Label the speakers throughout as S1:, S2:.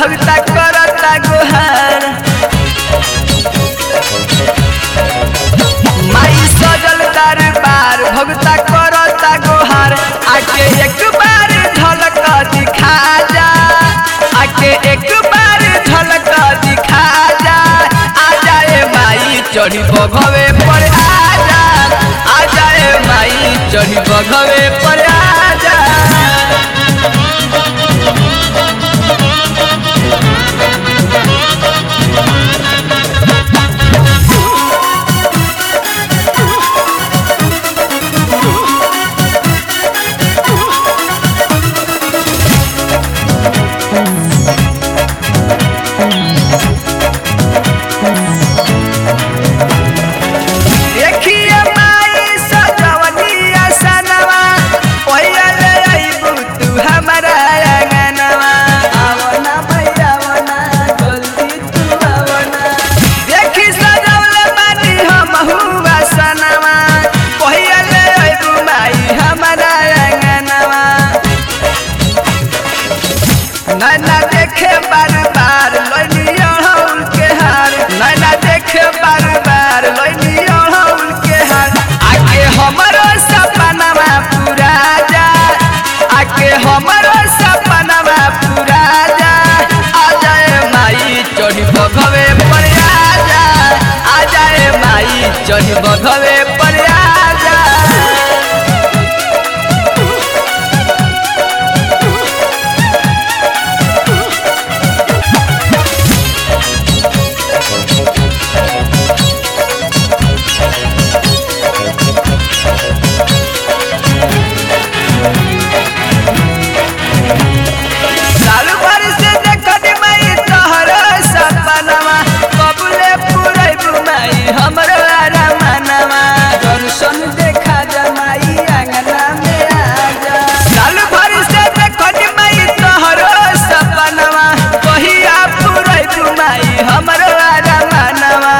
S1: भगता करता गोहार माई सजल दरबार भगता करता गोहार आके एक बार झलक दिखा जा आके एक बार झलक दिखा जा आ जाए माई चढ़ी बघवे पर आ जा आ जाए माई चढ़ी बघवे पर आ जा देखिए माई सजवनिया सनवा पहिले अइबू तू हमरा अंगनवा आवना भैया आवना जल्दी तू आवना देखी सजवले बानी हम हुआ सनवा पहिले अइबू माई हमरा अंगनवा नैना देखे बार बार लैनी अड़हुल के हार नैना देखे बार बार लैनी अड़हुल के हार आके हमरो सपनवा पूरा जा आके हमरो सपनवा पूरा जा आ जाए माई चढ़ी बघवे पर आ जा आ जाए माई चढ़ी बघवे पर आ जा साल भर से देखनी माई तोहर सपनवा कबूले पुरैबू माई हमर आरामनवा दर्शन देखा जा माई आंगना में आ जा साल भर से देखनी माई तोहर सपनवा कहिया पुरैबू माई हमर आरामनवा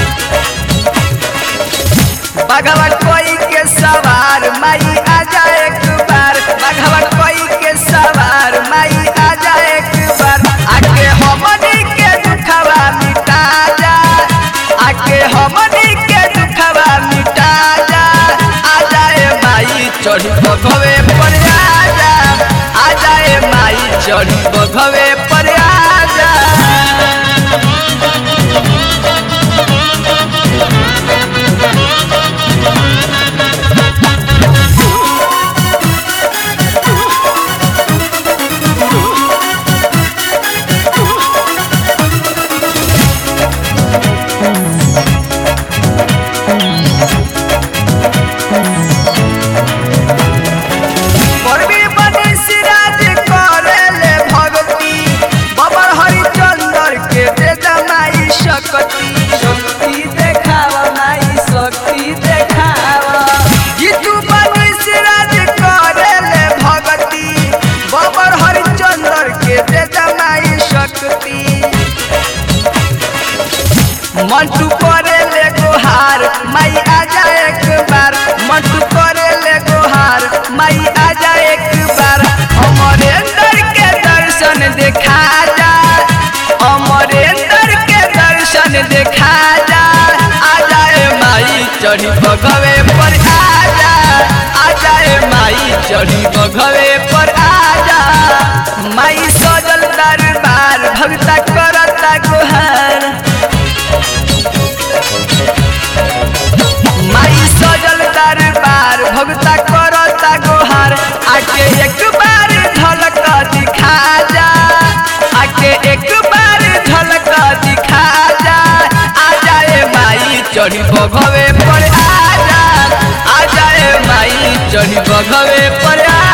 S1: बघवा कोई के सवार माई आजा एक बार बघवा कोई के सवार माई आजा एक बार आके हमनी के दुखवा मिटा जा आके हमनी के दुखवा मिटा जा आ जाए माई चढ़ी बघवे पर आ जा आ जाए माई चढ़ी बघवे पर आ जा परवी बनी सिराज करेले भगती बबर हरिचंदर के दे जमाई शक्ति शक्ति देखावा माई शक्ति देखावा जीतू बनी सिराज करेले भगती बबर हरिचंदर के दे जमाई शक्ति मंटू करे ले गोहार माई आजा एक बार मंटू करे ले गोहार माई आजा एक बार अमरेंद्र के दर्शन देखा जा अमरेंद्र के दर्शन देखा जा आ जाए माई चढ़ी बघवे पर आ जा आ जाए माई चढ़ी बघवे पर आ जा माई सजल दरबार भगता करता गोहार माई सजल दरबार भगता करता गोहार आके एक बार झलक दिखा जा आके एक बार झलक दिखा जा आ जाए माई चढ़ी बघवे पर आ जा आ जाए माई चढ़ी बघवे पर आ